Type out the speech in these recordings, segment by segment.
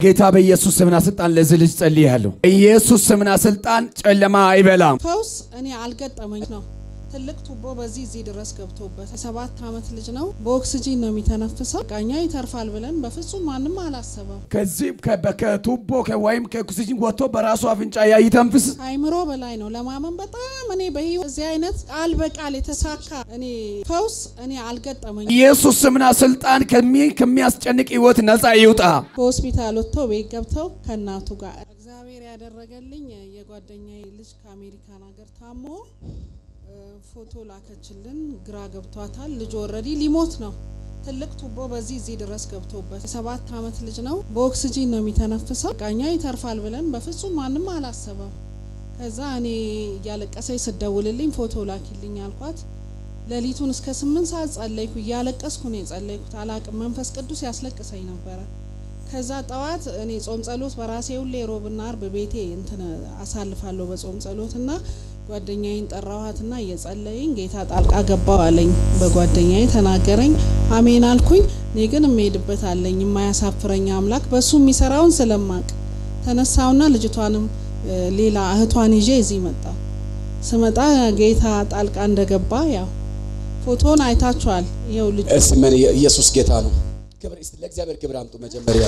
ጌታ በኢየሱስ ስምና ስልጣን ለዚህ ልጅ ጸልያለሁ። ኢየሱስ ስምና ስልጣን ጨለማ አይበላም። ፈውስ እኔ አልገጠመኝ ነው። ትልቅ ቱቦ በዚህ እዚህ ድረስ ገብቶበት የሰባት ዓመት ልጅ ነው። በኦክስጂን ነው የሚተነፍሰው። ቃኛ ይተርፋል ብለን በፍጹም ማንም አላሰበም። ከዚህ ከ- ከቱቦ ከ- ወይም ከኦክሲጅን ወጥቶ በራሱ አፍንጫ ያ ይተንፍስ። አይምሮ በላይ ነው ለማመን በጣም እኔ በህይወት እዚህ አይነት ቃል በቃል የተሳካ እኔ ፈውስ እኔ አልገጠመኝ። ኢየሱስ ስምና ስልጣን ከሚ- ከሚያስጨንቅ ህይወት ነፃ ይውጣ። በሆስፒታል ወጥተው ቤት ገብተው ከእናቱ ጋር እግዚአብሔር ያደረገልኝ የጓደኛዬ ልጅ ከአሜሪካን ሀገር ታሞ እ፣ ፎቶ ላከችልን። ግራ ገብቷታል። ልጁ ኦልሬዲ ሊሞት ነው። ትልቅ ቱቦ በዚህ እዚህ ድረስ ገብቶበት የሰባት ዓመት ልጅ ነው። በኦክስጂን ነው የሚተነፍሰው። ቃኛ ይተርፋል ብለን በፍጹም ማንም አላሰበም። ከዛ እኔ እያለቀሰኝ ስደውልልኝ ፎቶ ላኪልኝ አልኳት። ሌሊቱን እስከ ስምንት ሰዓት ጸለይኩ። እያለቀስኩ ነው የጸለይኩት። አላቅም መንፈስ ቅዱስ ያስለቅሰኝ ነበረ። ከዛ ጠዋት እኔ ጾም ጸሎት በራሴ ሁሌ ሮብና አርብ ቤቴ እንትን አሳልፋለሁ በጾም ጸሎት እና ጓደኛዬን ጠራኋትና እየጸለይኝ ጌታ ጣልቃ ገባው አለኝ። በጓደኛዬ ተናገረኝ። አሜን አልኩኝ። እኔ ግን የምሄድበት አለኝ የማያሳፍረኝ አምላክ በሱ የሚሰራውን ስለማቅ ተነሳውና ልጅቷንም እ፣ ሌላ እህቷን ይዤ እዚህ መጣ። ስመጣ ጌታ ጣልቃ እንደገባ ያው ፎቶን አይታችኋል። ይኸው ልጅ እስቲ ምን ኢየሱስ ጌታ ነው። ክብር እስቲ ለእግዚአብሔር ክብር አምጡ። መጀመሪያ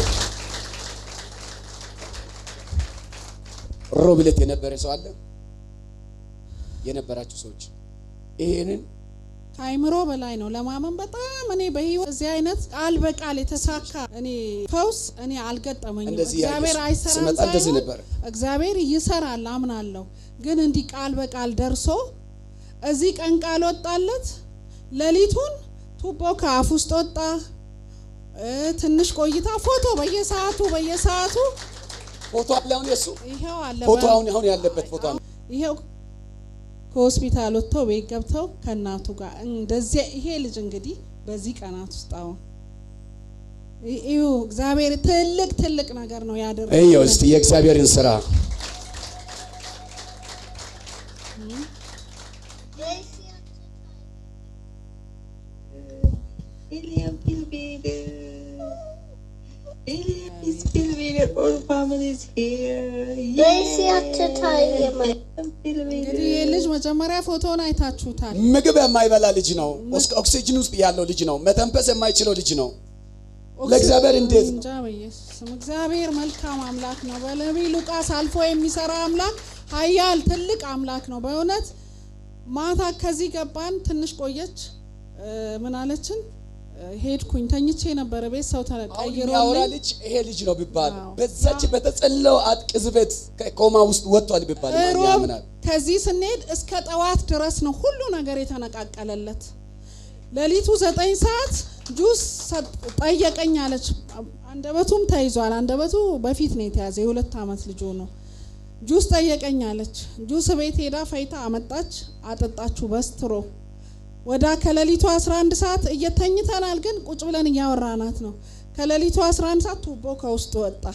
ሮብለት የነበረ ሰው አለ የነበራችሁ ሰዎች ይሄንን ከአይምሮ በላይ ነው ለማመን በጣም እኔ በህይወት እዚህ አይነት ቃል በቃል የተሳካ እኔ ፈውስ እኔ አልገጠመኝም። እንደዚህ እግዚአብሔር ያየሽ አይሰራም ስመጣ እንደዚህ ሳይሆን ነበር። እግዚአብሔር ይሰራል አምናለሁ። ግን እንዲህ ቃል በቃል ደርሶ እዚህ ቀን ቃል ወጣለት። ሌሊቱን ቱቦ ከአፍ ውስጥ ወጣ። እ፣ ትንሽ ቆይታ ፎቶ በየሰዓቱ በየሰዓቱ ፎቶ አለ አሁን የሱ ይኸው አለ ፎቶ በ- አሁን አሁን ያለበት ፎቶ አለ። ይሄው ከሆስፒታል ወጥተው ቤት ገብተው ከእናቱ ጋር እንደዚህ ይሄ ልጅ እንግዲህ በዚህ ቀናት ውስጥ አሁን ይሁ እግዚአብሔር ትልቅ ትልቅ ነገር ነው እየው ያደረገው። እስቲ የእግዚአብሔርን ስራ William Pilbeeder. William is Pilbeeder. All families here. Daisy አትታይም። እንግዲህ ይህ ልጅ መጀመሪያ ፎቶን አይታችሁታል። ምግብ የማይበላ ልጅ ነው። ኦክስ- ኦክሲጅን ውስጥ ያለው ልጅ ነው። መተንፈስ የማይችለው ልጅ ነው። ለእግዚአብሔር እንዴት ነው? እንጃ በኢየሱስ ስም እግዚአብሔር መልካም አምላክ ነው። በነቢይ ሉቃስ አልፎ የሚሰራ አምላክ ኃያል ትልቅ አምላክ ነው። በእውነት ማታ ከዚህ ገባን። ትንሽ ቆየች። እ፣ ምን አለችን? እ፣ ሄድኩኝ ተኝቼ ነበረ ቤት ሰው አሁን የሚያወራ ተቀይሮልኝ ልጅ ይሄ ልጅ ነው ቢባል አዎ። በዛች በተጸለው ቅጽበት ከኮማ ውስጥ ወጥቷል ቢባል ማን ሮብ ያምናል? ከዚህ ስንሄድ እስከ ጠዋት ድረስ ነው ሁሉ ነገር የተነቃቀለለት። ሌሊቱ ዘጠኝ ሰዓት ጁስ ሰጥ- ጠየቀኝ አለች። አንደበቱም ተይዟል። አንደበቱ በፊት ነው የተያዘ። የሁለት ዓመት ልጅ ነው። ጁስ ጠየቀኝ አለች። ጁስ ቤት ሄዳ ፈይታ አመጣች፣ አጠጣችሁ በስትሮ ወዳ ከሌሊቱ 11 ሰዓት እየተኝተናል፣ ግን ቁጭ ብለን እያወራናት ነው። ከሌሊቱ 11 ሰዓት ቱቦ ከውስጥ ወጣ።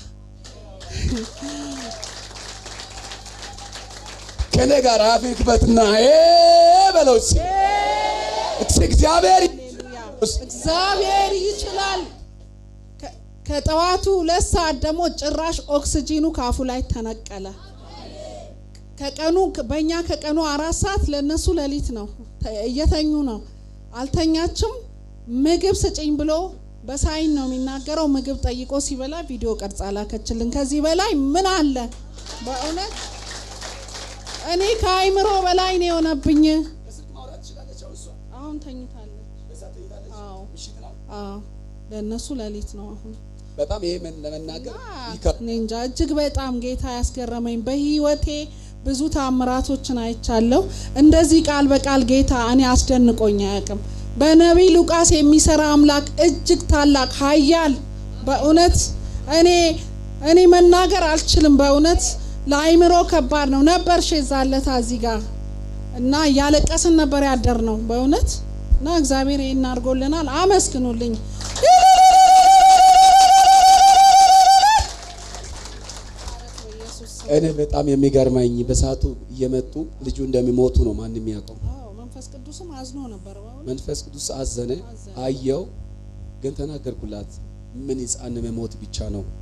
ከኔ ጋር አፍ ክፈትና እ በለው እስኪ። እስኪ እግዚአብሔር ሃሌሉያ እግዚአብሔር ይችላል። ከ- ከጠዋቱ ሁለት ሰዓት ደግሞ ጭራሽ ኦክስጂኑ ካፉ ላይ ተነቀለ። ከቀኑ በእኛ ከቀኑ አራት ሰዓት ለእነሱ ሌሊት ነው። ተ- እየተኙ ነው። አልተኛችም። ምግብ ስጭኝ ብሎ በሳይን ነው የሚናገረው። ምግብ ጠይቆ ሲበላ ቪዲዮ ቀርጻ ላከችልን። ከዚህ በላይ ምን አለ? በእውነት እኔ ከአይምሮ በላይ ነው የሆነብኝ። አሁን ተኝታለች። አዎ አዎ፣ ለእነሱ ሌሊት ነው አሁን። በጣም ይሄ ምን ለመናገር ይከብዳል። እኔ እንጃ እጅግ በጣም ጌታ ያስገረመኝ በህይወቴ ብዙ ታምራቶችን አይቻለሁ። እንደዚህ ቃል በቃል ጌታ እኔ አስደንቆኝ አያውቅም። በነቢይ ሉቃስ የሚሰራ አምላክ እጅግ ታላቅ ኃያል በእውነት እኔ እኔ መናገር አልችልም። በእውነት ለአይምሮ ከባድ ነው። ነበር ሼዛለታ እዚህ ጋር እና እያለቀስን ነበር ያደር ነው በእውነት እና እግዚአብሔር ይህን አድርጎልናል። አመስግኑልኝ። እኔ በጣም የሚገርመኝ በሰዓቱ እየመጡ ልጁ እንደሚሞቱ ነው ማንም የሚያውቀው። አዎ መንፈስ ቅዱስም አዝኖ ነበር በእውነት መንፈስ ቅዱስ አዘነ፣ አየው። ግን ተናገርኩላት ምን ሕፃን መሞት ብቻ ነው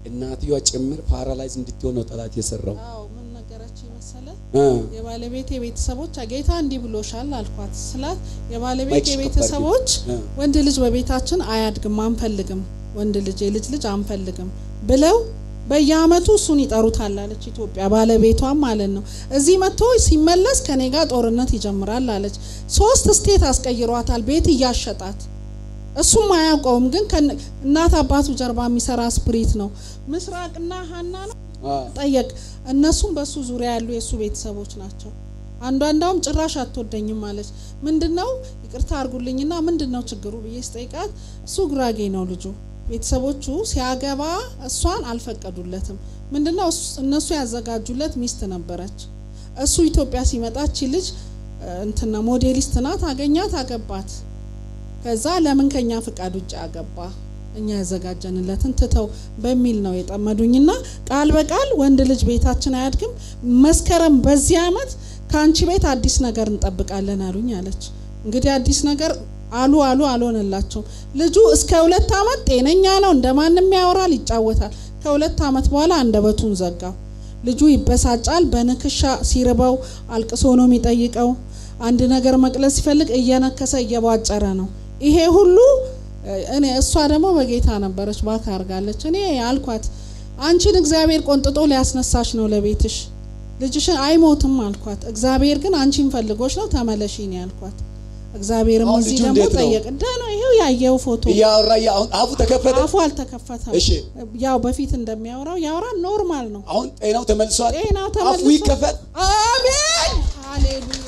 እናትየዋ ጭምር ፓራላይዝ እንድትሆን ነው ጠላት የሰራው። አዎ ምን ነገረች መሰለ እ የባለቤቴ ቤተሰቦች ጌታ እንዲህ ብሎሻል አልኳት ስላት የባለቤቴ ማይክሽ ከፍ ቤተሰቦች አድርጊ። እ። ወንድ ልጅ በቤታችን አያድግም አንፈልግም ወንድ ልጅ የልጅ ልጅ አንፈልግም ብለው በየአመቱ እሱን ይጠሩታል አለች ኢትዮጵያ ባለቤቷም ማለት ነው እዚህ መጥቶ ሲመለስ ከኔ ጋር ጦርነት ይጀምራል አለች ሶስት ስቴት አስቀይሯታል ቤት እያሸጣት እሱም አያውቀውም ግን ከነ- እናት አባቱ ጀርባ የሚሰራ ስፕሪት ነው ምስራቅና ሀና ነው አ ጠየቅ እነሱም በሱ ዙሪያ ያሉ የእሱ ቤተሰቦች ናቸው አንዷ እንዳውም ጭራሽ አትወደኝም አለች ምንድነው ይቅርታ አርጉልኝና ምንድነው ችግሩ ብዬ ስጠይቃት እሱ ጉራጌ ነው ልጁ ቤተሰቦቹ ሲያገባ እሷን አልፈቀዱለትም ምንድነው እሱ- እነሱ ያዘጋጁለት ሚስት ነበረች እሱ ኢትዮጵያ ሲመጣች ልጅ እ፣ እንትና ሞዴሊስት ናት አገኛት አገባት ከዛ ለምን ከኛ ፍቃድ ውጭ አገባ እኛ ያዘጋጀንለትን ትተው በሚል ነው የጠመዱኝና ቃል በቃል ወንድ ልጅ ቤታችን አያድግም መስከረም በዚህ አመት ከአንቺ ቤት አዲስ ነገር እንጠብቃለን አሉኝ አለች እንግዲህ አዲስ ነገር አሉ አሉ አልሆነላቸውም ልጁ እስከ ሁለት አመት ጤነኛ ነው እንደማንም ያወራል ይጫወታል ከሁለት አመት በኋላ አንደበቱን ዘጋው ልጁ ይበሳጫል በንክሻ ሲርበው አልቅሶ ነው የሚጠይቀው አንድ ነገር መቅለስ ሲፈልግ እየነከሰ እየቧጨረ ነው ይሄ ሁሉ እ፣ እኔ እሷ ደግሞ በጌታ ነበረች ባካ አርጋለች እኔ አልኳት አንቺን እግዚአብሔር ቆንጥጦ ሊያስነሳሽ ነው ለቤትሽ ልጅሽን አይሞትም አልኳት እግዚአብሔር ግን አንቺን ፈልጎች ነው ተመለሺ ነው ያልኳት እግዚአብሔርም አሁን እዚህ ልጁ ደግሞ እንዴት ነው? ጠየቅ ደ ነው ይሄው ያየው ፎቶ እያወራ እያ- አሁን አፉ ተከፈተ። አፉ አልተከፈተም እሺ ያው በፊት እንደሚያወራው ያወራ ኖርማል ነው አሁን ጤናው ተመልሷል። ጤናው አፉ ተመልሶ- ይከፈት። አሜን ሃሌሉያ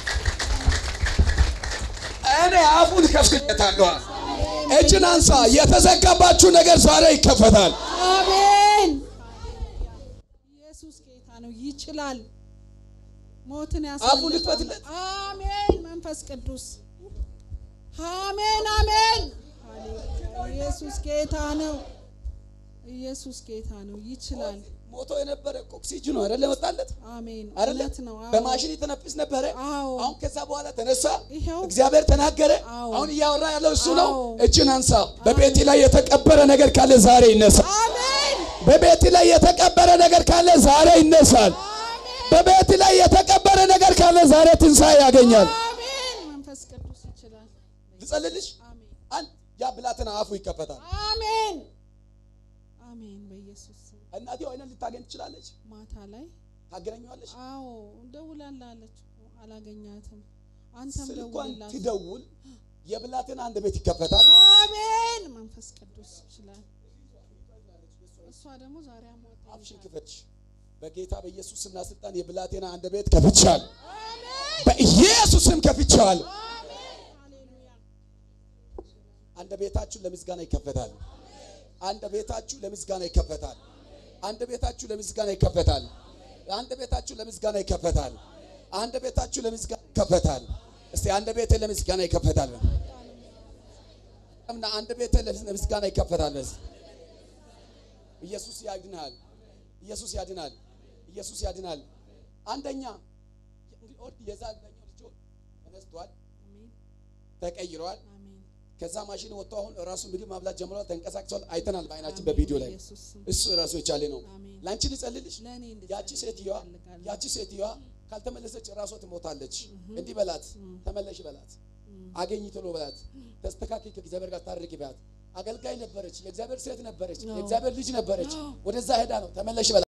እኔ አፉን ከፍትለታለሁ። እጅን አንሳ። የተዘጋባችሁ ነገር ዛሬ ይከፈታል። አሜን ኢየሱስ ጌታ ነው ይችላል ሞትን አፉን ያስመልጣል ልክፈትለት። አሜን መንፈስ ቅዱስ አሜን አሜን ሃሌሉያ ኢየሱስ ጌታ ነው ኢየሱስ ጌታ ነው ይችላል ሞቶ የነበረ ኦክሲጅኑ አይደለ መጣለት አሜን አይደለ እውነት ነው አዎ። በማሽን የተነፍስ ነበረ። አዎ አሁን ከዛ በኋላ ተነሳ። ይኸው እግዚአብሔር ተናገረ። አዎ። አሁን እያወራ ያለው እሱ ነው። አዎ። እጅን አንሳ። በቤቴ ላይ የተቀበረ ነገር ካለ ዛሬ ይነሳል። አሜን በቤት ላይ የተቀበረ ነገር ካለ ዛሬ ይነሳል። በቤት ላይ የተቀበረ ነገር ካለ ዛሬ ትንሣኤ ያገኛል። አሜን መንፈስ ቅዱስ ይችላል ልጸልልሽ። አሜን አንድ ያ ብላቴና አፉ ይከፈታል። አሜን አሜን በኢየሱስ ስም እናቴ አይነን ልታገኝ ትችላለች። ማታ ላይ ታገናኘዋለች። አዎ ደውላለች እኮ አላገኛትም አንተም ስልኳን ደውልላት ትደውል። የብላቴና አንድ ቤት ይከፈታል። አሜን መንፈስ ቅዱስ ይችላል እሷ ደግሞ ዛሬ አሟት አፍሽን ክፈች። በጌታ በኢየሱስ ስምና ስልጣን የብላቴና አንድ ቤት ከፍቻል። በኢየሱስ ስም ከፍቻል። አንድ ቤታችሁ ለምስጋና ይከፈታል። አንድ ቤታችሁ ለምስጋና ይከፈታል። አንድ ቤታችሁ ለምስጋና ይከፈታል። አንድ ቤታችሁ ለምስጋና ይከፈታል። አንድ ቤታችሁ ለምስጋና ይከፈታል። እስቲ አንድ ቤቴ ለምስጋና ይከፈታል። እና አንድ ቤቴ ለምስጋና ይከፈታል። በስ ኢየሱስ ያድናል። ኢየሱስ ያድናል። ኢየሱስ ያድናል። አንደኛ የዛኛው ልጅ ተነስቷል፣ ተቀይሯል። አሜን ከዛ ማሽን ወጥቶ አሁን ራሱ ምግብ ማብላት ጀምሯል። ተንቀሳቅሷል። አይተናል በአይናችን በቪዲዮ ላይ በኢየሱስ ስም እሱ ራሱ የቻለ ነው። አሜን። ለአንቺ ልጸልልሽ። ለእኔ እንድጸልይ ያቺ ሴትዮዋ እፈልጋለሁ። ያቺ ሴትዮዋ ካልተመለሰች ራሷ ትሞታለች። እንዲህ በላት፣ ተመለሽ በላት፣ አገኝ ቶሎ በላት፣ ተስተካክል፣ ከእግዚአብሔር ጋር ታርቂ በላት። አገልጋይ ነበረች፣ የእግዚአብሔር ሴት ነበረች፣ የእግዚአብሔር ልጅ ነበረች። ወደዛ ሄዳ ነው ተመለሽ በላት።